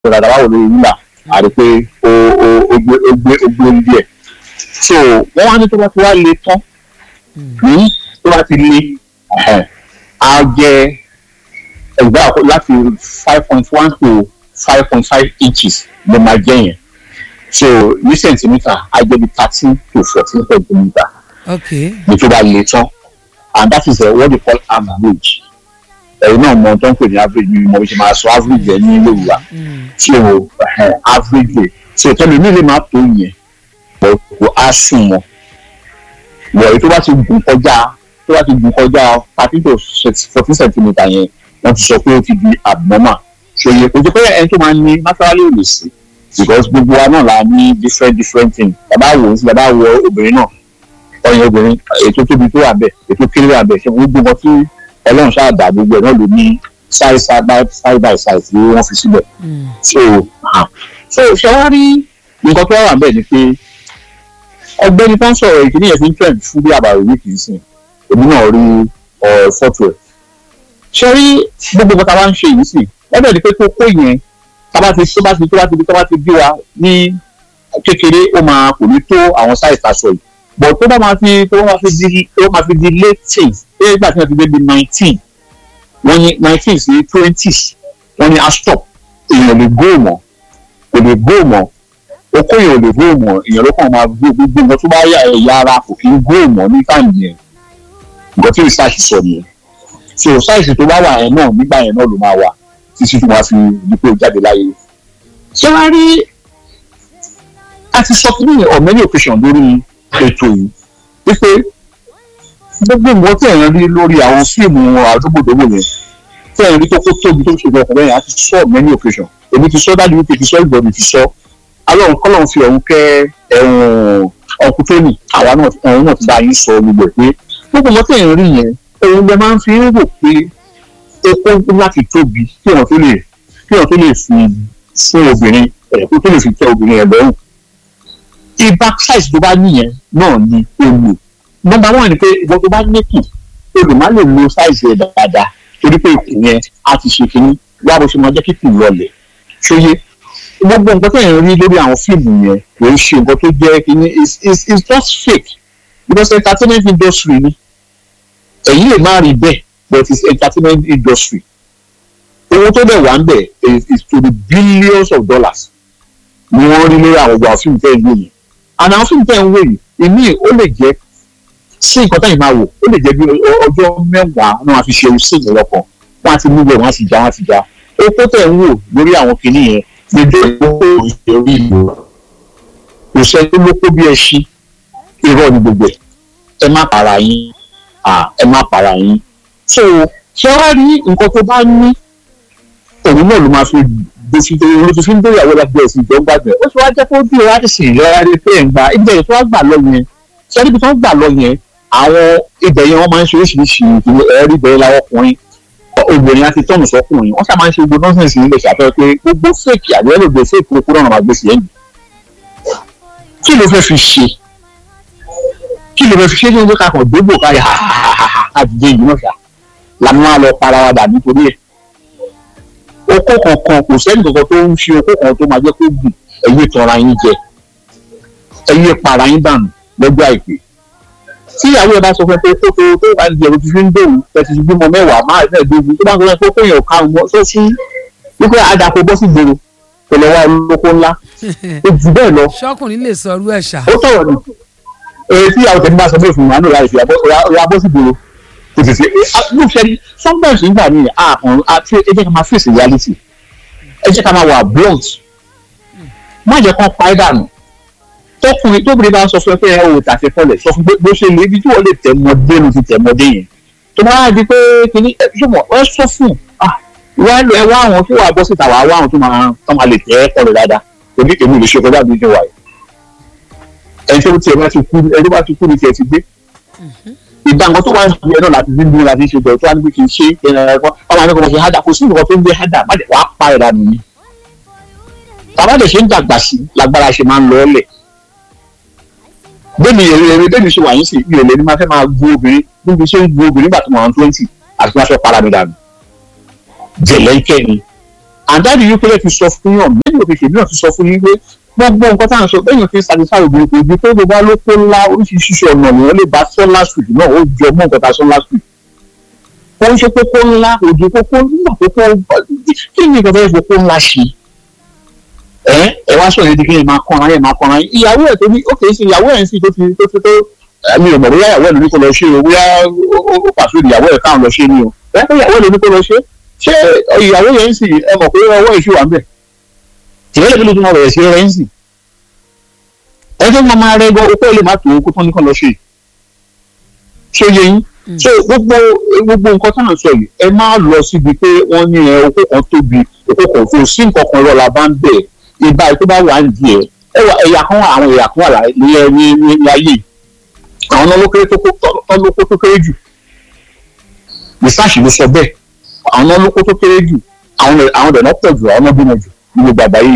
dada báwo lórí wúlà àti pé ó ó ó gbé ó gbé ó gbé orí díẹ̀ so wọ́n wá ní tó bá ti wá le tán ní tó bá ti le ẹ̀hẹ̀, á jẹ́ ẹgbẹ́ láti five point one to five point five inches ló máa jẹ́ yẹn so ní centimetre á jẹ́ bí thirteen to fourteen centimetre ok ní tó bá le tán and that is uh, what they call average ẹ̀yin náà mọ tó ń pè ní average ní mo ṣe máa sọ average ẹ̀ ní Yorùbá so uh, average rate so tẹ́lẹ̀ mi lè má tó yẹn but kò á sùn mọ́ wọ̀ èyí tó bá ti gùn kọjá tó bá ti gùn kọjá thirteen to fourteen centimetre yẹn wọ́n ti sọ pé ó ti di abnormal so yẹ kò jẹ́ pé ẹni tó máa ń ní naturally ò lè sí because gbogbo wa náà la ní different different things bàbá wò ó sí bàbá wọ obìnrin náà ọyàn obìnrin ètò tóbi tó wà bẹ́ẹ̀ ètò kéré wà bẹ́ẹ̀ ṣe gbogbo nǹkan tí Ọlọ́run ṣáà dá gbogbo ẹ̀ náà ló ní size side by side by side tí wọ́n fi síbẹ̀ so ah, so ṣe wá rí nǹkan tó wà bẹ́ẹ̀ ni pé ọ̀gbẹ́ni tó ń sọ̀rọ̀ ìkíní yẹn fi ń trend fún bí àbàrò yìí kì í sìn èmi náà rí fọ́tò ẹ̀ ṣe rí gbogbo nǹkan tá a bá ń ṣe yìí sì wọ́n bẹ̀rẹ̀ pé kókó yẹn tá a bá ti tó bá ti tó bá ti tó bá ti bí wa ní kékeré ó máa kò ní tó àwọn size aṣọ yìí but tó bá máa fi tó máa fi di tó máa fi di late teens tó yẹ gbà tí wọ́n ti dé bí nineteen wọ́n ní nineteen sí twenties wọ́n ní a stop èèyàn lè go mọ́ kò lè go mọ́ okó yẹn ò lè go mọ́ èèyàn ló kàn máa go gbogbo nǹkan tó bá yà ẹ̀yà ara kò kí ń go mọ́ ní táìmù yẹn nǹkan tí research sọ nìyẹn so size tó bá wà yẹn náà nígbà yẹn náà ló máa wà títí tó máa fi di pé ó jáde láyé ṣé wàá rí a ti sọ fún mi on many occasions lórí ètò yìí wípé gbogbo nǹkan tí ẹ̀yàn rí lórí àwọn fíìmù àdúgbòdògbò yẹn tí ẹ̀yàn rí tó kó tóbi tó ṣe bẹ́ẹ̀ fún bẹ́ẹ̀ a ti sọ on many occasions èmi ti sọ dájú wípé ti sọ ìgbọ̀dì ti sọ alọ́run kọ́lọ́run fi ọ̀hún kẹ́ ẹ̀hún ọkùn tóní àwa náà ọ̀hún náà ti bá yín sọ gbogbo ẹ̀ pé gbogbo nǹkan tí ẹ̀yàn rí yẹn òun lè máa ń fi ń rò pé okó láti tóbi kí èèyàn tó lè kí èèyàn tó lè fi fún obìnrin ẹ̀ kó tó lè fi tẹ́ obìnrin ẹ̀ lọ́rùn ibà size tó bá níyẹn náà ni o lò nọ́mbà one ni pé ìwọ tó bá níkù o lè má lè lo size ẹ̀ dáadáa torí pé ikùn yẹn á ti ṣe kínní wá bó ṣe máa jẹ́ kíkùn lọlẹ̀ ṣóyé gbogbo nǹkan tẹ̀yìn rí lórí àwọn fíìmù yẹn kò ń ṣe nǹkan tó jẹ́ kínní it's it's it's just fake because entertainment industry ni èyí lè má rí bẹ́ẹ̀ but it's entertainment industry owó tó dẹ̀ wà ń bẹ̀ is is to the billions of dollars ni wọ́n rí lórí àwọn ọgbà fíìmù tẹ̀ ń wò yìí and àwọn fíìmù tẹ̀ ń wò yìí èmi ó lè jẹ́ sí nǹkan tẹ̀yìn máa wò ó lè jẹ́ bí ọjọ́ mẹ́wàá náà wọ́n fi ṣe sí ìlọ́kọ̀ wọ́n á ti mú bẹ̀ wọ́n á sì já wọ́n á sì já owó tẹ̀ ń wò lórí àwọn kìnìún yẹn gbèdé ìgbókò ìṣòrí ìlú kò sẹ́ni ló kó bí ẹṣin irọ́ ni gbogbo ẹ̀ ẹ má para yín ẹ má para yín so ṣé wàá rí nǹkan tó bá ní òun náà ló máa fi gbèsè ló ti fi ń bẹ̀rẹ̀ àwọn ẹgbẹ́ ẹ̀sìn ìjọ gbàgbẹ́ ó sì wá jẹ́ kó bí ọ̀rá ti sìn ìrora rí pé ẹ̀ ń gba ibẹ̀ yẹn tó wá gbà lọ yẹn ṣé níbi tó ń gbà lọ yẹn àwọn ibẹ̀ yẹn wọ́n máa ń ṣe oríṣiríṣi ẹ̀rí bẹ̀rẹ̀ láwọn ọkùnrin obìnrin àti tọ́nù sọkùnrin wọ́n ṣàmáa ń ṣe gbogbo nọ́ọ̀sì nílẹ̀ ṣàfẹ́ pé gbogbo fèkì àgbẹ̀ ló gbé fèkì okòrò náà máa gbé sí ẹ̀yìn kí ló fẹ́ fi ṣe kí ló fẹ́ fi ṣe ní ọjọ́ kakàn dógbò káyà àdìjẹ yìí náà ṣá làwọn máa lọ para wa dà nítorí ẹ̀ okó kankan kò sẹ́ni kankan tó ń ṣe okó kan tó máa jẹ́ kó gùn ẹ̀yẹ tọra yín jẹ ẹ̀yẹ para yín dànù lọ́jọ́ àìpé tí ìyàwó ẹ bá sọ fún ẹ pé kó tó tó bá di ẹ̀rọ tuntun ń dòwú tẹ̀sí ti bímọ mẹ́wàá máa ẹ̀ dógún tó bá sọ fún ẹ pé kó yàn ká wọn tó sí wípé àdàpọ̀ bọ́ sí gbòòrò kò lọ wá olóko ńlá ó jù bẹ́ẹ̀ lọ ṣọkùnrin lè sọ irú ẹ̀ ṣá. ó sọ̀rọ̀ ni èyí tí ìyàwó tẹ̀mí bá sọ bẹ́ẹ̀ fún wa náà láì fi ra bọ́ sí gbòòrò kò sì sí ló ṣe ní sometimes nígbà míì àkàn àti ẹ jẹ́ ká máa face reality ẹ jẹ́ ká máa wà blunt má jẹ́ kán pa ẹ́ dànù tọkùnrin tóbìnrin bá sọ fún ẹ pé ẹ ò tàṣẹ fọlẹ̀ sọ fún bó ṣe lè ibi tí wọ́n lè tẹ̀ mọ́dé ló ti tẹ̀ mọ́dé yẹn tó máa di pé kìíní ẹ ṣùgbọ́n ẹ sọ fún wá ẹ wá àwọn tí wàá bọ́ síta wàá wá àwọn tó máa tó máa lè tẹ̀ ẹ́ kọlẹ̀ dáadáa èmi èmi lè ṣe kọjá bí ṣe wà yìí ẹni tó tiẹ̀ bá ti kú ẹni tó bá ti kú ni tiẹ̀ ti gbé ìgbà nǹkan tó wà ní ẹ náà láti dín láti ṣe bẹ̀rẹ̀ tó wà níbi kì í ṣe ẹ̀rọ ọmọ akẹ́kọ̀ọ́ ṣe hádà kò sí nǹkan tó ń gbé hádà má dẹ̀ wàá pa ẹ̀rọ nù mí. bàbá dẹ̀ ṣe ń dàgbà sí lágbára ṣe máa ń lọ ọ́lẹ̀. bẹ́ẹ̀ni èrè èrè bẹ́ẹ̀ni ṣe wà yín sí ìrẹ̀lẹ̀ ni máa fẹ́ máa gbó obìnrin níbi ṣé ń gbó obìnrin nígbà tó máa ń twenty àti máa fẹ́ para mi dànù. jẹ̀lẹ́ńkẹ́ ni àdáàdì yìí pẹ́lẹ́ ti sọ fún yàn mẹ́rin òfin ṣèlú náà ti sọ fún yín pé gbogbo nǹkan tá à ń sọ bẹ́ẹ̀ yàn fi ń satisfy obìnrin kò ju pé gbogbo alóko ńlá oríṣiríṣi ọ̀nà nìyẹn lè bá sọ last week náà ó jọ mọ́ nǹkan tá a sọ last week ó ń ṣe kókó ńlá òjò kókó nígbà kókó kí ni nǹkan fẹ́ kókó ńlá ṣe ẹ ẹ wá sọ̀rọ̀ yẹn di kí ẹ máa kọ́ra yẹn máa kọ́ra yẹn ìyàwó ẹ̀ tó ní ó kèé sí ìyàwó ẹ̀ ń sì tó fi tó fi tó mi ò mọ̀ bóyá ìyàwó ẹ̀ ló ní kó lọ ṣe o bóyá ó pàṣẹ ìyàwó ẹ̀ káwọn lọ ṣe ni o ẹ pé ìyàwó ẹ̀ ló ní kó lọ ṣe ṣé ìyàwó yẹn ń sì ẹ mọ̀ pé ọwọ́ ìṣú wà ń bẹ̀ tìrẹ́ lè ló tún máa bẹ̀rẹ̀ sí rẹ̀ ń sì ẹ tó máa máa rẹ gan okó lè má tó kó tán ní kó lọ ṣe ṣé yẹ yín so gbogbo gbogbo nǹkan táwọn sọ yìí ẹ má lọ síbi pé wọ́n ní ẹ okó kan tóbi okó kan kò sí nǹkan kan rọla bá ń bẹ̀ ìbá tó bá wà nídìí ẹ ẹ wà ẹ̀yà kan wà àwọn ẹ̀yà kan wà ní ẹ ní ní ní ayé àwọn náà ló kéré tó kó ló kó tó kéré jù research ló sọ bẹ́ẹ̀ àwọn náà ló kó tó kéré jù àwọn àwọn dẹ̀ náà pọ̀ jù àwọn náà bímọ jù nínú bàbá yìí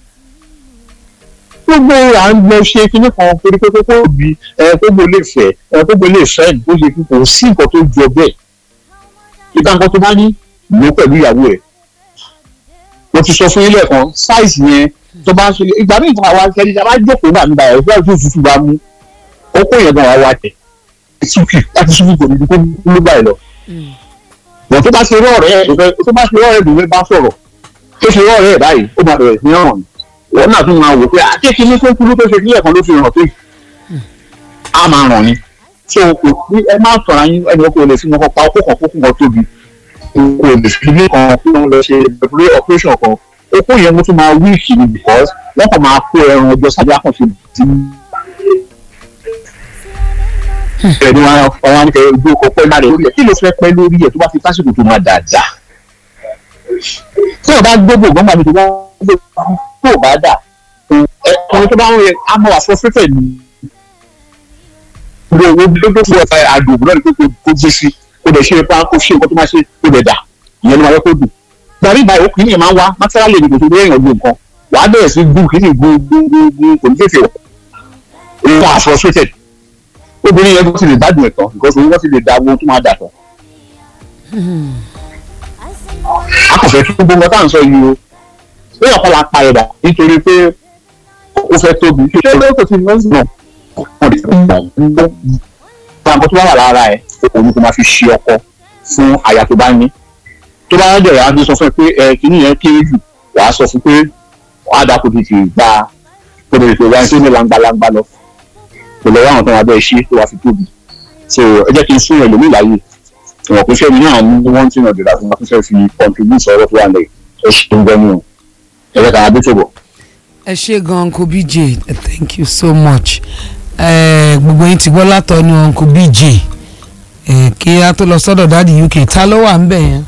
gbogbo à ń lọ ṣe kinní kan torí pé kókó òbí ẹ kókó lè fẹ́ ẹ kókó lè fẹ́ bó ṣe kí kò sí nǹkan tó jọ bẹ́ẹ̀ ìgbà nǹkan tó bá ní lò pẹ̀lú ìyàwó ẹ̀ mo ti sọ fún yín lẹ́ẹ̀kan sáìsì yẹn tó bá ń ṣe ìgbà míì fún àwa kẹ́ni tá a bá jókòó náà nígbà yẹn fún àti òtútù bá mú kókó yẹn gan wa tẹ̀ súkì láti súkì kò ní kó ló báyìí lọ. wọ́n tó bá ṣe rọ́ọ̀rẹ́ ẹ̀ tó bá ṣe rọ́ọ̀rẹ́ ẹ̀ bá sọ̀rọ̀ tó ṣe rọ́ọ̀rẹ́ ẹ̀ báyìí ó máa bẹ̀rẹ̀ sí ní ọ̀ràn wọn náà tún máa wò pé akéèké ní tó kúrú tó ṣe kílẹ̀ kan ló fi ràn pé a máa ràn ni so kò ẹ má sọ̀rọ̀ yín ẹni kò lè fi wọn pa okó kan kókó kan tóbi kò lè fi ilé kan kí wọ́n lọ ṣe operation kan okó yẹn mo tún máa wíìkì ni because wọ́n kàn máa kó ẹran ọjọ́ sábẹ́ àkànṣe tí ẹni wọn wọn ní kẹ ojú ọkọ pẹ́ lára lórí ẹ̀ kí ló fẹ́ pẹ́ lórí ẹ̀ tó bá fi tásìkò tó máa dáadáa tí wọ́n bá gbogbo gbọ́ngbà mi tó bá gbogbo tó bá dà ọkùnrin tó bá ń rẹ á máa wà frustrated ni gbogbo gbogbo fún ọ̀tá àdùn náà ni kó gbé sí kó dẹ̀ ṣe ipa kó ṣe nǹkan tó máa ṣe kó dẹ̀ dà ìyẹn ló máa yẹ kó dùn. gbàrí ìbáyìí òkùnrin yẹn máa ń wá mátírálì ní kòtò lóyún ọdún nǹkan wàá bẹ̀rẹ̀ sí gún kí ní gún gún gún gún kò ní fèfè wọ̀ ó wà frustrated obìnrin yẹn bó ti lè gbádùn ẹ̀ tán because òun wọ́n ti lè da owó tó máa dà tán. a kò fẹ́ kí gbogbo nǹkan tá à ń sọ yìí o bóyá ọkọ la pa ẹ̀dà nítorí pé ó fẹ́ tóbi ṣé ṣé lóko tí wọ́n náà kọ́ ọ̀dẹ̀ tó ń bọ̀ ń bọ̀ nǹkan tó bá wà lára ẹ̀ òun kò máa fi ṣe ọkọ fún aya tó bá ní tó bá dẹ̀ yà á fi sọ fún ẹ pé ẹ kìíní yẹn kéré jù wàá sọ fún pé wàá dà kó tètè gba kó tètè tó wáyé tó ní langbalangba lọ kò lọ wá àwọn tó wà bẹ́ẹ̀ ṣe tó wàá fi tóbi so ẹ jẹ́ kí n fún ẹ lómi láàyè ìwọ̀n kò sẹ́ni náà ní wọ́n ti ràn dìrà fún wọn kó fẹ́ fi contribute sọ̀rọ̀ tó wà lẹ̀ ẹ ṣe ń gbẹ́nu o ẹ jẹ́ ká adé tó bọ̀. ẹ ṣe gan uncle bj thank you so much gbogbo yín ti gbọ́ látọ̀nu uncle bj kí a tó lọ sọ́dọ̀ dáàdi uk ta ló wà ń bẹ̀ yẹn.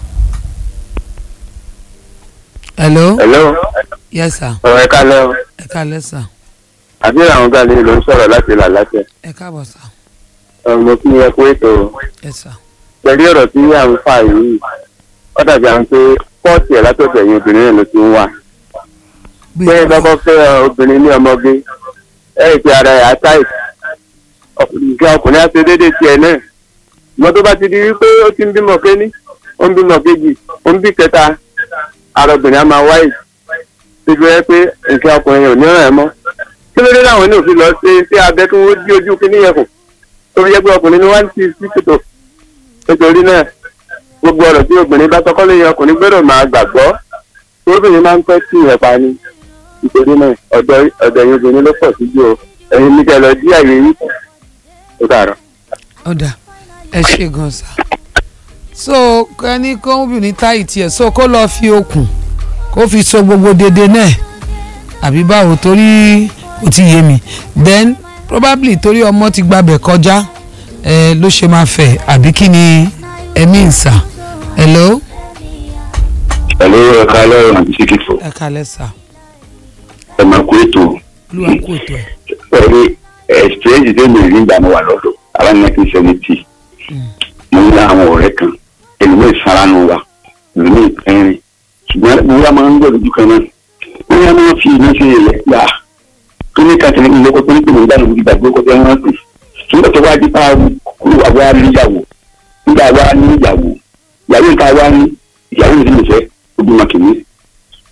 hello. hello. yes sir. ọ̀rọ̀ ẹ̀ka lẹ́ ẹ káalẹ́ sir. àbí àwọn gàlẹ́ ló ń sọ̀rọ̀ láti là láṣẹ. ẹ káàbọ̀ sir. ọ̀rọ̀ kí ẹ kó ètò yes sir. pẹ̀lú ọ̀rọ̀ tí à ń fà yìí ó dàbí àwọn pé pọ́ọ̀tì ẹ̀ látọ̀tọ̀ ẹ̀yìn obìnrin náà ló ti ń wà. pé lọ́kọ́ fẹ́ obìnrin ní ọmọge ẹ̀ ti ara ẹ̀ àtàì nǹkan ọkùnrin á ṣe déédéé tiẹ̀ náà ìmọ̀ tó bá ti di wípé ó ti ń bímọ kéní ó ń bímọ kejì ó ń bí kẹta ara obìnrin á máa wáyé síbi ẹ pé nǹkan ọkùnrin ò ní ràn ẹ́ mọ́ kí ló dé láwọn ní òfin lọ sí sí abẹ́ tó dí ojú kíní yẹn kù tó fi jẹ́ pé ọkùnrin ni wọ́n ti sí kòtò nítorí náà gbogbo ọ̀rọ̀ tí obìnrin bá tọkọ́ lẹ́yìn ọkùnrin gbọ́dọ̀ máa gbàgbọ́ tí obìnrin máa ń pẹ́ tí ìyẹn pa ni nítorí náà ọ̀dọ̀ ọ̀dọ̀ ẹ̀yin obìnrin ló pọ̀ sí jù o ẹ̀yin ní kẹ́ lọ dí àyè yìí ó dàrọ̀. ọ̀dà ẹ ṣe gan sa so ẹni kó obìnrin táyì tiẹ̀ so kó lọ́ọ́ fi okùn kó fi so gbogbo dédé náà àbí báwo torí kò tí yé mi then probably torí ọmọ ti gbabẹ̀ kọjá ẹ ló ṣe máa fẹ̀ àbí kí ni ẹ̀mí ìsà hello. Hello, ẹ̀ka lọ́rùn àti síkìtò. ẹ kalẹ̀ sà Ẹ máa kó ètò. olúwa kú ètò ẹ̀. Pẹ̀lú ẹ̀sìtẹ́ẹ̀jì tó lè rí ìgbà wà lọ́dọ̀ around nineteen seventy. Mo ní àwọn ọ̀rẹ́ kan, ẹlòmíì saranu wa, ẹlòmíì pẹ́rin. Ṣùgbọ́n wúwa máa ń gbọ́ lójú kan náà. Wọ́n yá máa fi iná ṣe ẹ̀yẹ gbà. Tó ní kàtìní ìlú ọkọ̀ tó ní pèmí ìdáná òbí gbàgbé ọkọ̀ tẹ́ wọ́n pè. Ṣùgbọ́n tó wá di pa kúrò wá wá níyàwó. Nígbà wá níyàwó. Ìyàwó ìta wá ní ìyàwó ìdílé fẹ́ obìnrin kìíní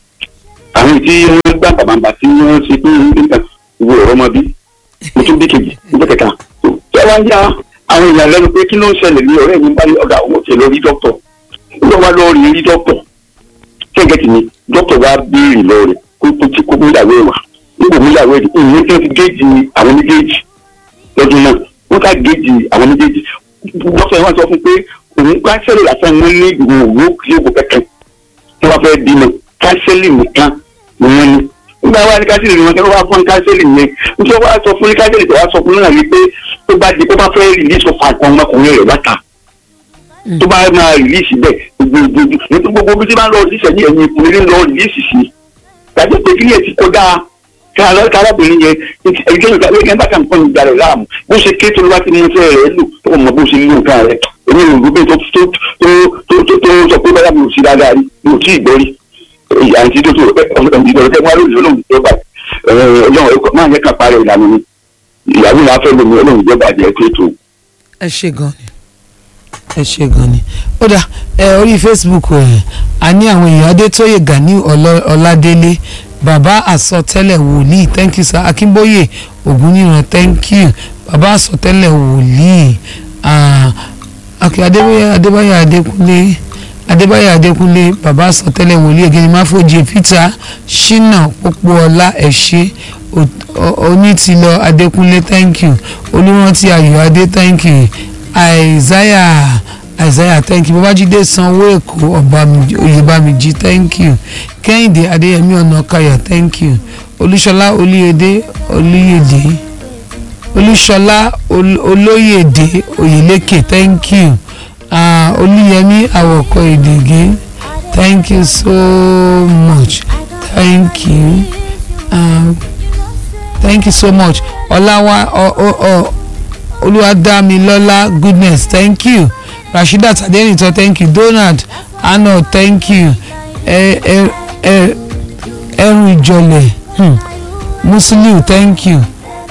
wọ́n gbà bàbàbà tí wọ́n ṣe pé nǹkan ìwé ọ̀rọ̀ ọmọ bí mo tún bí kejì níjọ́ kẹta tí wọ́n wá ń yá àwọn èèyàn lẹ́nu pé kí ló ń ṣẹlẹ̀ ní ọ̀rẹ́ mi bá ní ọ̀gá òun ti lọ rí dókítọ̀ nígbà wá lọ rí rí dókítọ̀ kẹ́gẹ́tì ni dókítọ̀ wá béèrè lọ rẹ̀ kó tó ti kó múyàwó ẹ̀ wá nígbà múyàwó ẹ̀ ìyẹn tí wọ́n ti géèjì àwọn méjèèjì lọ́dún náà wọ́n ká géèjì àwọn méjèèjì dókítà yẹn wá sọ fún pé òun kánsẹ́lì lásán wọn ní ìwòwò kí ó kẹ̀kẹ́ tí wọ́n fẹ́ bímọ kánsẹ́lì nìkan ni wọ́n ní nígbà wá ní kánsẹ́lì ni wọ́n kẹ́ wá fún kánsẹ́lì yẹn nítorí wọ́n á sọ fún ní kánsẹ́lì tó wá sọ fún náà ni pé tó bá di pé wọ́n fẹ́ rìlíìsì ọ̀fà kan ọmọkùnrin rẹ̀ láta tó bá máa rìlíìsì bẹ́ẹ̀ gbogbo nítorí gbogbo bí tí máa ń lọ rìlíìsì ẹ̀yìn ẹ̀yìn ìkùnrin lọ rìlíìsì sí tàbí pé kí ni ẹ̀ ti kọjá kára kárábìnrin yẹn ẹgbẹ́ ìgbà wíkẹ́ bá kàn fún ìgbà rẹ̀ láàmú bó ṣe ké tó ló bá ti mú fẹ́ rẹ̀ lò tó mọ bó ṣe lò nǹkan rẹ̀ èmi ò gbé tó tó tó tó tó tó sọ pé báyà mi ò sí dáadáa rí mi ò tí ì gbọ́ rí àǹtí tó tó ìdọ̀rọ̀ tẹ́ wá lónìí olóhùn tó bá ọlọ́run ẹ̀kọ́ máa yẹ kàn parẹ́ ìlànà mi ìyàwó náà fẹ́ lómi olóhùn tó bàjẹ́ tó tó. ẹ ṣe gan ni ẹ ṣe gan ni ó dà ẹ orí facebook ẹ a ní àwọn èèyàn adétóyè gani Ọlọ- ọládélé bàbá àsọtẹ́lẹ̀ wòlíì thank you sir akínbóyè ògúnníran thank you bàbá àsọtẹ́lẹ̀ wòlíì ah, akẹ́ adébáyọ̀ adébáyọ̀ adékúnlé adébáyọ̀ adékúnlé bàbá àsọtẹ́lẹ̀ wòlíì ègéni máfòjì peter shina pópóọlá ẹ̀ṣẹ́ onítìlọ adékúnlé thank you olúrántí ayọ̀ adé thank you isaiah isaiah thank you babájídé sanwó èkó ọbàmì oyèbámijì thank you kẹ́hìndé adéyẹmí ọ̀nàkayà thank you olúṣọlá olúyẹdẹ olúyẹdẹ olúṣọlá Ol- olóyèdè oyèlékè thank you uh, olúyẹmí àwọ̀kọ èdègé thank you so much thank you um, thank you so much ọláwá ọ ọ ọ olúwadámilọ́lá goodness thank you rasheedat adenito thank you donald arnold thank you ẹ ẹ ẹ ẹrù ìjọlẹ̀ hmm. musiliu thank you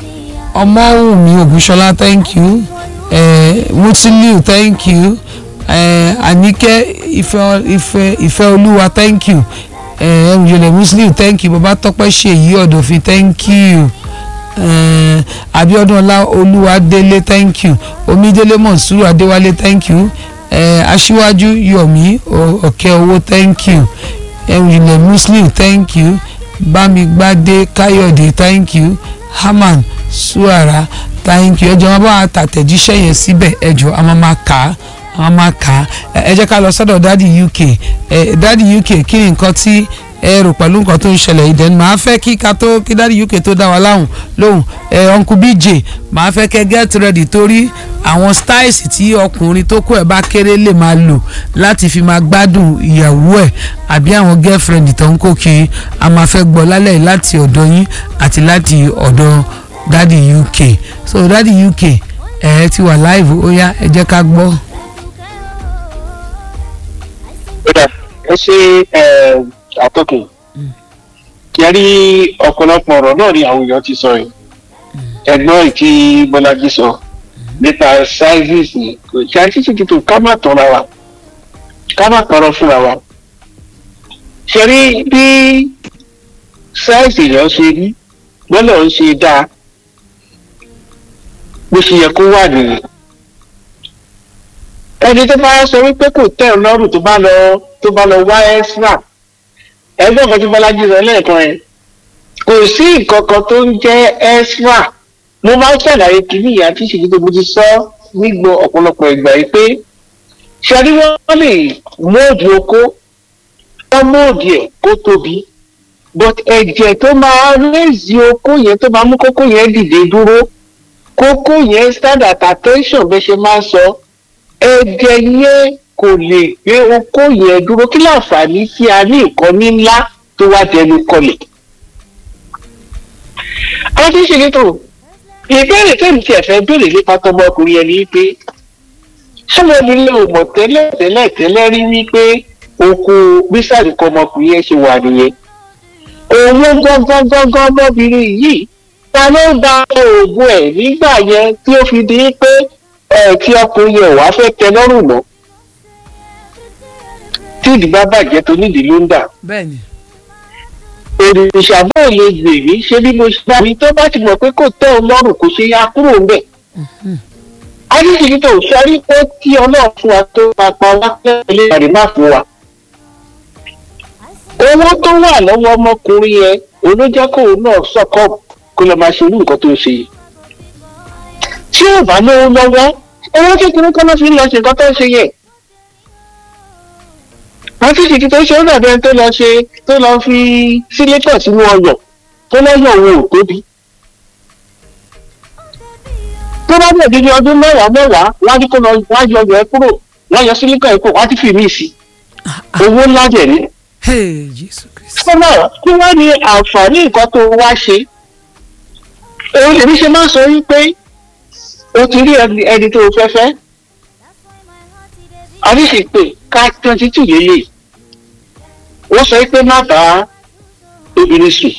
ọmọwùmí ògúnṣọlá thank you ẹ musiliu thank you ẹ àníkẹ́ ìfẹ́ ìfẹ́ ìfẹ́ olúwa thank you ẹ ẹrù ìjọlẹ̀ musiliu thank you babatọ́pẹ́ ṣèyí ọ̀dọ̀fin thank you eh, abiodun ọlá olúwadélé thank you omidélé monsuru adéwálé thank you eh, aṣíwájú yomi ọ̀kẹ́ owó thank you ẹ̀rìnlẹ̀ muslim thank you bámigbádé káyọ̀dé thank you haman suara thank you ẹjọ́ wọn bá wa tàtẹ̀jíṣẹ́ yẹn síbẹ̀ ẹjọ́ a máa máa kà á a máa máa kà á ẹ ẹ jẹ́ ká lọ sọ́dọ̀ dádì uk ẹ dádì uk kí ni nǹkan tí ẹ rò pẹ̀lú nǹkan tó ń ṣẹlẹ̀ yìí dẹ́nu màá fẹ́ kí ká tó kí dáàdi uk tó dá wa láhùn lóhùn ẹ uncle bj màá fẹ́ kẹ́ get ready torí àwọn styles tí ọkùnrin tó kó ẹ̀ bá kéré lè máa lò láti fi máa gbádùn ìyàwó ẹ̀ àbí àwọn girlfriend tó ń kó kiri a máa fẹ́ gbọ́ lálẹ́ yìí láti ọ̀dọ̀ yín àti láti ọ̀dọ̀ dáàdi uk so dáàdi uk ẹ ti wà live ó yá ẹ jẹ́ ká gbọ́. kódà ẹ ṣe àtọkùn kí ẹ rí ọ̀pọ̀lọpọ̀ ọ̀rọ̀ náà ni àwọn èèyàn ti sọ yìí ẹ̀gbọ́n ìkí bọ́lájí sọ nípa sizes ni kò tí a ti ti tó ká má tọ́ra wa ká má tọrọ fúnra wa ṣe rí bí size èèyàn ṣe rí gbọ́dọ̀ ń ṣe dáa bó ṣe yẹ kó wà nìyẹn ẹni tó bá sọ wípé kò tẹ̀ ọ́ lọ́rùn tó bá lọ tó bá lọ wá ẹ́sírà ẹgbẹ́ ọ̀kan tí bọ́lájí sọ lẹ́ẹ̀kan ẹ̀ kò sí nǹkan kan tó ń jẹ́ ẹ́sírà mo máa ń ṣàlàyé kìíní ìyá tí ìṣèjì tó mo ti sọ nígbò ọ̀pọ̀lọpọ̀ ìgbà yìí pé ṣẹ́ni wọ́n lè móòdù oko wọ́n móòdù ẹ̀ kó tóbi but ẹ̀jẹ̀ tó máa rẹ́ẹ̀sì oko yẹn tó máa mú kókó yẹn dìde dúró kókó yẹn stand at attention bẹ́ẹ̀ ṣe máa ń sọ ẹ̀jẹ̀ yẹn kò lè gbé okó yẹn dúró kí láǹfààní tí a ní ìkọ́ni ńlá tó wá dẹnu kọlẹ̀. àwọn tí ń ṣe létò ìbéèrè tẹ́mi tí ẹ̀ fẹ́ béèrè nípa tọmọkùnrin yẹn ni pé sọmọbìnrin ò mọ̀ tẹ́lẹ̀ tẹ́lẹ̀ tẹ́lẹ̀ rí wípé oko bísàdì kọ ọmọkùnrin yẹn ṣe wà nìyẹn. òun gángan gángan ọmọbìnrin yìí ta ló ń da oògùn ẹ̀ nígbà yẹn tí ó fi di pé ẹ tí ọkùnrin yẹn wàá fẹ́ tẹ lọ́rùn mọ́ tí ìdí bá bàjẹ́ tó nídìí ló ń dà. bẹ́ẹ̀ni. òrìṣà bóò lè gbè mí ṣé bí mo ṣe bá mi tó bá ti mọ̀ pé kò tẹ́ ọ lọ́rùn kò ṣe ya kúrò ń bẹ̀. adíṣèlú tó sọrí pé kí ọlọ́run fún wa tó máa pa wá lẹ́yìn ilé má fún wa. owó tó wà lọ́wọ́ ọmọkùnrin yẹn olójẹ́ kóun náà sọ́kọ̀ kó lọ́ọ́ máa ṣe irú nǹkan tó ń ṣe yìí. tí ò bá lówó lọ́wọ́ owó kékeré kan ló fi ń lọ ṣe nǹkan tó ń ṣe yẹn wọ́n ti ṣètì tó ṣe ó dàbí ẹni tó lọ ṣe tó lọ fi sílétọ̀ sínú ọyọ̀ tó lọ́yọ̀ òun ò tóbi. tó bá bẹ̀rẹ̀ dídí ọdún mẹ́wàá mẹ́wàá wọ́n á ní kó lọ wọ́n á yọ ọyọ̀ ẹ kúrò wọ́n á yọ sílíkọ̀ ẹ kúrò wọ́n á ti fi mí sí i owó ńlá jẹ̀ ní. Hey, Jésù Kristi. sọ́nà kí wọ́n ní àǹfààní nǹkan tó wá ṣe. òun lèmi ṣe máa sọ wípé o ti rí ẹni ẹni tó o fẹ́ fẹ́ àríṣèpè ká twenty two lélẹ̀ wọ́n sọ pé má bá obìnrin sùn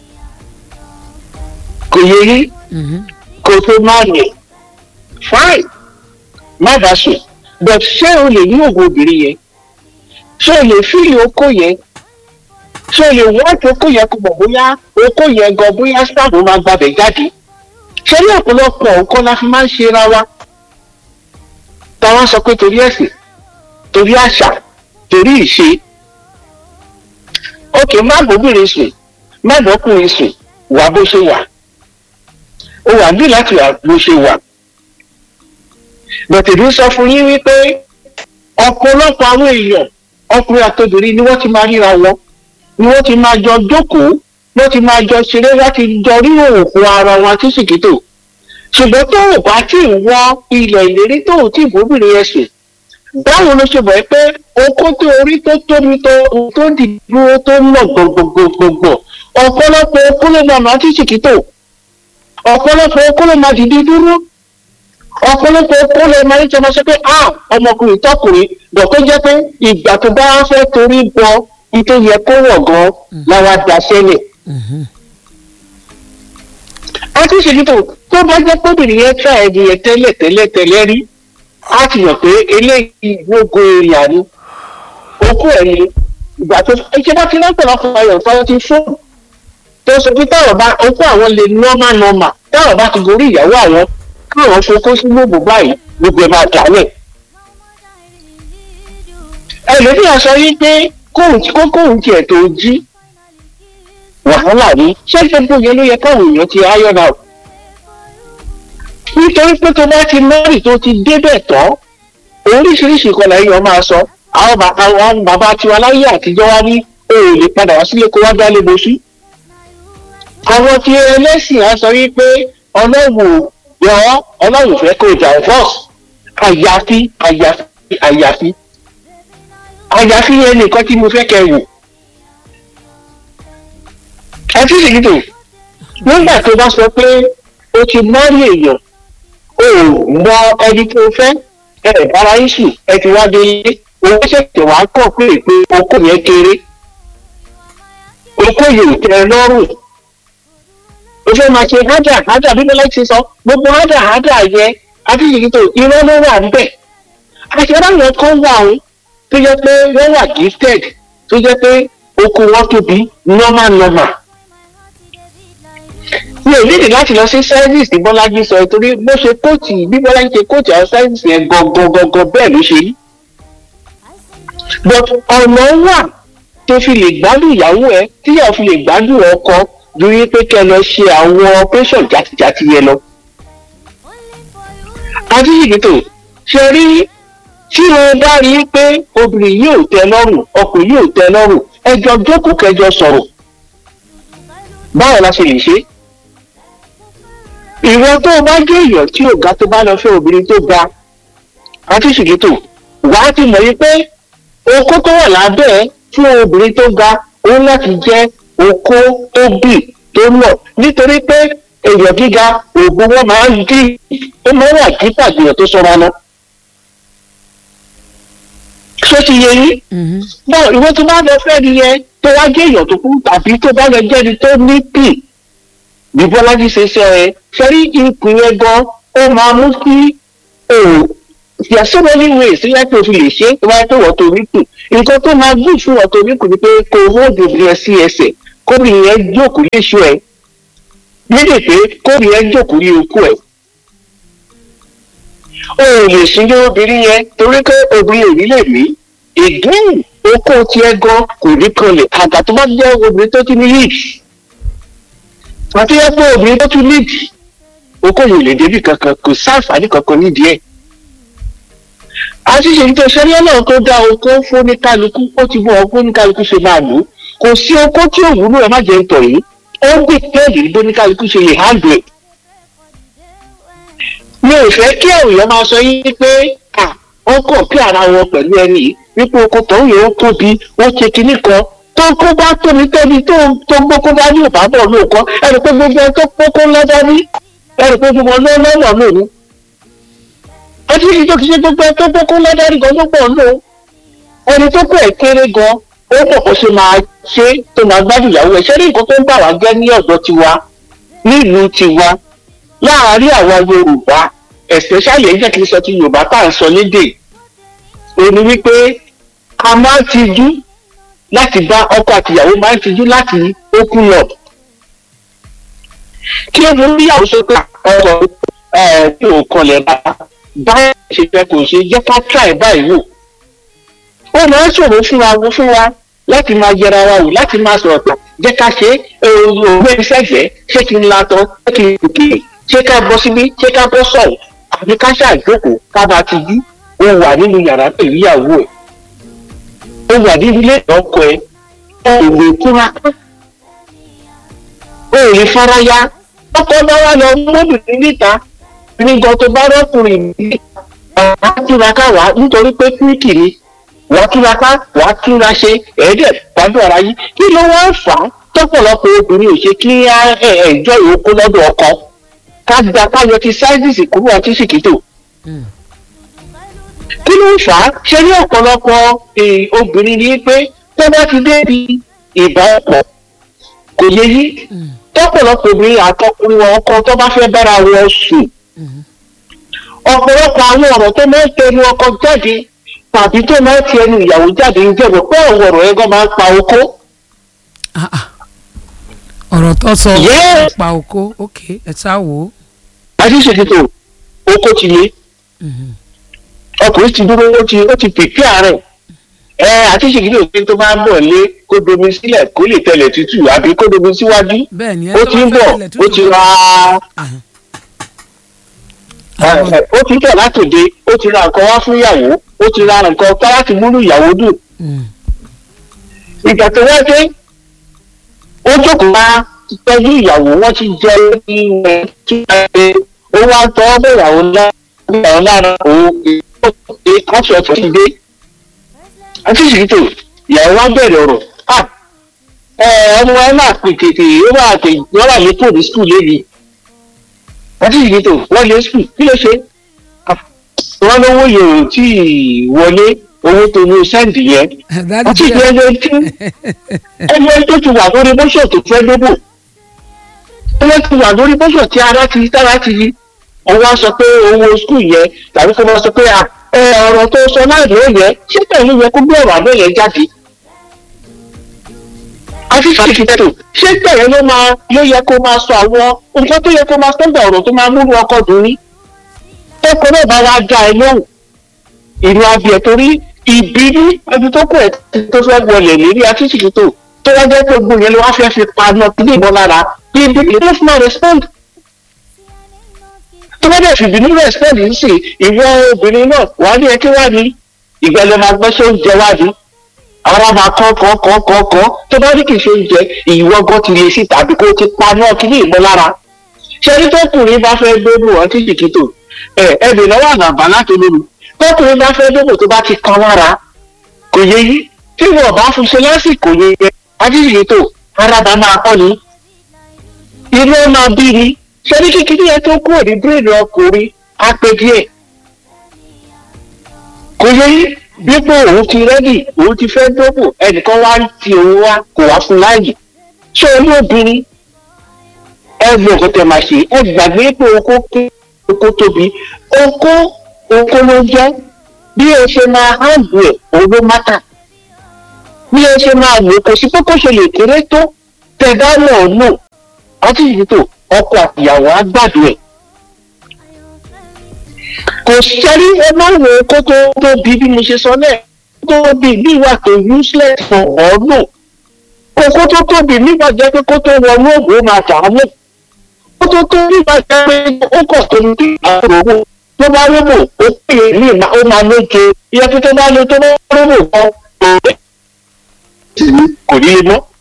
kò yẹ yí Mhm. kò tó má yẹ fine má bá sùn but ṣé o lè ní òògùn obìnrin yẹn ṣé o lè fíìlì okó yẹn ṣé o lè wọ́ọ̀tì okó yẹn kó mọ̀ bóyá okó yẹn gan bóyá sáàbù máa gbabẹ̀ jáde ṣé ní ọ̀pọ̀lọpọ̀ nǹkan la fi máa ń ṣe ra wa táwọn sọ pé torí ẹ̀sìn torí àṣà torí ìṣe ókè má bóbìnrin sùn má bọ́kùnrin sùn wà bó ṣe wà ó wà bí láti wà bó ṣe wà bọ̀tẹ̀dù sọ fún yín wípé ọ̀pọ̀lọpọ̀ àwọn èèyàn ọkùnrin àtobìnrin ni wọ́n ti máa ríra wọn ni wọ́n ti máa jọ jókòó wọ́n ti máa jọ ṣeré láti jọ rí òògùn ara wọn àti sìkìtò ṣùgbọ́n tó ò bá tí ì wọ ilẹ̀ ìlérí tó ò tí ì bóbìnrin yẹn sùn báwo ló ṣe bọ̀ ẹ́ pé okó tó orí tó tóbi tó tó di dúró tó ń lọ gbọ̀ngbọ̀ngbọ̀ngbọ̀ ọ̀pọ̀lọpọ̀ okó ló máa máa tí sìkìtò ọ̀pọ̀lọpọ̀ okó ló máa dìde dúró ọ̀pọ̀lọpọ̀ okó ló máa ń jọmọ sọ pé a ọmọkùnrin tọkùnrin dọ̀kọ́ jẹ́ pé ìgbà tó bá fẹ́ torí bọ nítorí yẹ kó wọ̀ gan láwa daṣẹ́lẹ̀ Mhm. àti ìṣèlú tó bá jẹ́ pọ́bìnrin yẹn tra ẹni yẹn tẹ́lẹ̀ tẹ́lẹ̀ tẹ́lẹ̀ rí á ti yàn pé eléyìí gbogbo èrìà ni okú ẹ̀ ni ìgbà tó ṣe bá ti lọ́pọ̀lọpọ̀ ayọ̀ tó ti fóònù tó sọ pé táwọn bá okú àwọn lè nọ́mà nọ́mà táwọn bá ti gorí ìyàwó àwọn káwọn fokó sí gbogbo báyìí gbogbo ẹ̀ máa dálẹ̀. ẹlòmíràn sọ yí pé kóhùn tí kókóhùn tiẹ̀ tó jí wàhálà ni ṣé gbogbo yẹn ló yẹ káwọn èèyàn ti iron out nítorí pé tó bá ti mẹ́rì tó ti débẹ̀ tán oríṣiríṣi ìkọlà èèyàn máa sọ àwọn bà- àwọn bàbá tiwa láyé àtijọ́ wá ní o ò lè padà wá sílé kó wá dálé bosú àwọn tí ẹlẹ́sìn á sọ wípé ọlọ́run yọ ọlọ́run fẹ́ kó jà fọ́ọ̀sì àyàfi àyàfi àyàfi àyàfi yẹn nìkan tí mo fẹ́ kẹ́ wò ẹtí ìdìbò nígbà tó bá sọ pé o ti mọ́rí èèyàn o ò mọ ẹni tó fẹ́ ẹ ẹ̀ bára yín sùn ẹ ti wá dé ilé owó ṣẹ̀ṣẹ̀ wá kọ̀ pé pé okó yẹn kéré okó yìí ò tẹ́ ẹ lọ́rùn o fẹ́ máa ṣe hádà hádà bí lọ́lá ti sọ gbogbo hádà hádà yẹn àti ìdìbò irọ́ ló wà níbẹ̀ àṣẹrá yẹn kọ́ wà ó tó jẹ́ pé wọ́n wà gifted tó jẹ́ pé oko wọn tóbi normal normal mi ò nídìí láti lọ sí service tí bọ́lájí sọ torí bó ṣe kóòtù bí bọ́lájí ṣe kóòtù àwọn service yẹn gangan gangan bẹ́ẹ̀ ló ṣe rí but ọ̀nà wà tó fi lè gbádùn ìyàwó ẹ tíyàwó fi lè gbádùn ọkọ ju wípé kẹ́ lọ ṣe àwọn operation jàtìjàtì yẹn lọ. àti ìgbìtò ṣe rí tí o bá rí i pé obìnrin yóò tẹ́ lọ́rùn ọkùnrin yóò tẹ́ lọ́rùn ẹjọ́ jókòó kẹjọ sọ̀rọ̀ báwo la ṣe lè ṣe é ìwọ tó o bá jẹ́ èèyàn tí ò ga tó bá lọ fẹ́ obìnrin tó ga àti ṣìkìtò wà á ti mọ̀ yí pé okó tó wà lábẹ́ ẹ fún obìnrin tó ga ó láti jẹ́ okó tó bì tó lọ̀ nítorí pé èèyàn gíga òògùn wọn máa ń dín ó máa ń wà kí pàdéyàn tó sọra lọ. ṣé ti yẹ yín? Mhm. náà ìwọ tó bá lọ fẹ́ ni yẹn tó wá jẹ́ èèyàn tó kú tàbí tó bá lọ jẹ́ni tó ní pì bí bọ́lájí ṣe sọ ẹ sẹ́rí ipò yẹn gan ó máa mú kí o there are so many ways tí wọ́n tó fi lè ṣe é tó bá tó wọ́n tó rí kù nǹkan tó máa gùn fún wọ́n tó rí kù ni pé kò hold obìnrin sí ẹsẹ̀ kóbìnrin yẹn jókòó léṣu ẹ̀ méjì pé kóbìnrin yẹn jókòó lé okú ẹ̀ o ò lè súnjẹ obìnrin yẹn torí pé obìnrin ò ní lè mí again okó tiẹ̀ gan kò ní kanlẹ̀ àgbà tó bá jẹ́ obìnrin tó ti ní leads àti yẹ pé obìnrin tó tún leads okó yìí ò lè débi kankan kò sáǹfààní kankan nídìí ẹ̀ àti ṣèyí tó ṣẹlẹ̀ náà tó dá okó fún ní kálukú ó ti bọ okó ní kálukú ṣe máa lò ó kò sí okó tí ò wúlò ẹ má jẹ ń tọ̀ yìí ó gbé pẹ́ẹ́lì bó ní kálukú ṣe lè handle ẹ̀ mi ò fẹ́ kí èèyàn máa sọ yín pé ó kọ̀ kí ara wọn pẹ̀lú ẹni yìí wípé oko tó ń yẹ ó tóbi ó ṣe kinní kan tó kó bá tóbi tóbi tó tó gbókó bá ní ìbábọ̀ lóòkọ́ ẹni pé gbogbo ẹni tó kókó lọ́dọ́ ní ẹni pé gbogbo ọlọ́ọ̀lọ́ lónìí ọtí yìí tó ti ṣe gbogbo ẹni tó kókó lọ́dọ́ ní gan ló pọ̀ lò ẹni tó kó ẹ̀ kéré gan ó pọ̀ kó ṣe máa ṣe tó máa gbádùn ìyàwó ẹ̀ ṣé ní nǹkan tó ń bà wá jẹ́ ní ọ̀dọ̀ tiwa nílùú tiwa láàárín àwa yorùbá especially ẹ̀yìn jẹ́ kí n sọ ti yorùbá tá à ń sọ lédè òní wípé a máa ń tijú láti bá ọkọ àtìyàwó máa ń tijú láti open up kí ló ń yàwó sókè ọkọ ẹ tí ò kọlẹ̀ bá báyìí ṣe fẹ́ kò ṣe jẹ́ ká try báyìí wò ó máa ń ṣòro fún wa fún wa láti máa yẹra wa wò láti máa sọ̀rọ̀ pé jẹ́ ká ṣe òwe ìṣẹ́gbẹ́ ṣé kí n la tán ṣé kí n gòkè ṣé ká bọ́ síbí ṣé ká bọ́ sọ̀rọ̀ àbí ká ṣàjókòó ká bá ti jí ó wà nínú yàrá pẹ̀lú ìyàwó ẹ̀ ó wà nínú ilé ọkọ ẹ̀ ó lè kúra ó lè faraya ọkọ bá wà lọ mọ́bìnrin níta nígbà tó bá rọ́kùnrin níta wàá túraká wá nítorí pé píríkì ni wàá túraká wàá túra ṣe ẹ̀ẹ́dẹ̀ gbádùn ara yín kí ló wá fà á tọ́pọ̀lọpọ̀ obìnrin ò ṣe kí ẹ̀ẹ́dọ̀ ìyókù lọ́dọ̀ ọkọ ká gba káyọ ti sáyẹ́ǹsì kúrò àti ṣìkìtò. kí ló ń fà á ṣe ní ọ̀pọ̀lọpọ̀ obìnrin ni pé tó bá ti débi ìbálòpọ̀ kò yẹ yí tọ́pọ̀lọpọ̀ obìnrin àtọkùnrin wọn ọkọ tó bá fẹ́ bára wọn sùn. ọ̀pọ̀lọpọ̀ àwọn ọ̀rọ̀ tó máa ń tẹnu ọkọ jáde tàbí tó máa ń ti ẹnu ìyàwó jáde ń jẹ́bọ̀ pé àwọn ọ̀rọ̀ ẹ̀gọ́ máa ń pa okó. ọ̀rọ̀ tó sọ Yes. pa oko ok ẹ sá wò ó. àṣìṣètò oko ti lé ọkùnrin ti dúró ó ti ó ti pèpè àárẹ̀ ẹ àṣìṣètò òfin tó máa ń bọ̀ lé kó domi sílẹ̀ kó lè tẹ̀lẹ̀ tútù àbí kó domi síwájú bẹ́ẹ̀ ni ẹ ó tó ti ń bá bọ̀ fẹ́ ilẹ̀ ó ti tútù- ra Ah. ẹ, ẹ, ó ti ń tẹ̀ látòde ó ti ra nǹkan wá fún ìyàwó ó ti ra nǹkan ká láti múlù ìyàwó dùn Mm. ìgbà tó wá dé ó jókòó máa tọ́jú ìyàwó wọ́n ti jẹ ní ẹ̀ tí wọ́n ṣe ó wá tọ́ ọ́ ìyàwó ńlá ìyàwó lára òun ìgbé aṣọ ọ̀tún ti dé àti ìṣètò ìyàwó wá bẹ̀rẹ̀ ọ̀rọ̀ à ẹ ọmọ ẹ máa pè tètè ó máa tè wọ́n wà ní pòdì skul lébi àti ìṣètò wọ́n lé skul kí ló ṣe Ah, wọ́n lówó yòó tí ì wọlé owó tó ní sẹ́ǹdì yẹn Daddy àti jẹ́- ìgbẹ́jọ́ tí ẹgbẹ́ tó ti wà lórí bọ́ṣọ̀ tó fẹ́ débò ẹgbẹ́ tó wà lórí bọ́ṣọ̀ tí ara ti tára ti yí ọwọ́ sọ pé owó skul yẹn tàbí kó máa sọ pé à, ẹ, ọ̀rọ̀ tó sọ láì ló yẹ ṣé pẹ̀lú yẹ kó gbé ọ̀rọ̀ àbẹ́ yẹn jáde. àti ṣèkìtẹ́tò ṣé pẹ̀lú ló máa ló yẹ kó máa sọ àwọn nǹkan tó yẹ kó máa sọ́gbà ọ̀rọ̀ tó máa múlò ọkọ̀ dùn ní. tọkọ náà bá wá dá ẹ lóhùn ìlú abiyẹ torí ìbínú ẹbí tó kù ẹ tó fẹ́ wọlé lérí akíṣìkì tó tó wá jẹ́ pé gbogbo yẹn ló wá fẹ́ fi paná kíní ìbọn lára bí ibi ìlú fún ọ respond tó bá dẹ̀ fi ìbínú respond ń sè ìwọ obìnrin náà wà ní ẹkí wá ní ìgbàlẹ̀ máa gbọ́ ṣé oúnjẹ wá ní ara máa kọ́ kọ́ kọ́ kọ́ kọ́ tó bá ní kì í ṣe oúnjẹ ìwọ gan ti lè sí tàbí kó ti paná kíní ìbọn lára ṣé ní tókùnrin bá fẹ́ gbóòórùn ọtí jìkìtò ẹ ẹ bè lọ́wọ́ àgbàbá láti lóru tọkùnrin bá fẹ́ dóbò tó bá ti kan lára kò yẹ yí tí wọn bá fún ṣe lásìkò yẹ yẹ adíyẹ tó ara bá máa kọ́ ni inú ẹ máa bí ni ṣé ní kíkiri yẹn tó kúrò ní bírèdì ọkùnrin á pé díẹ̀ kò yẹ yí wípé òun ti rẹ́dì òun ti fẹ́ dóbò ẹnìkan wá ń ti òun wá kò wá fún láàyè ṣé olú obìnrin ẹ gbọ́ nǹkan tẹ máa ṣe ẹ gbàgbé pé oko ké oko tóbi oko oko ló jẹ́ bí ẹ ṣe máa hàndù ẹ̀ òun ló mátà bí ẹ ṣe máa lò kò sí pé kó ṣe lè kéré tó tẹ bá mọ̀ ọ́ lò ọtí yìí tó ọkọ àtìyàwó á gbàdúrà ẹ̀ kò sẹ́rí ẹ má wo kó tó tó bí bí mo ṣe sọ náà tó bí bí wà tó useless for ọ̀ọ́nù kókó tó tóbi nígbà jẹ́ pé kó tó wọnú òògùn ó máa dààmú kó tó tó nígbà jẹ́ pé ó kọ̀ tó ní àwọn owó tó bá róbò ó pè é ní ìmá ó máa lóje iye tó tó bá lo tó bá róbò kan kò ní lè mọ́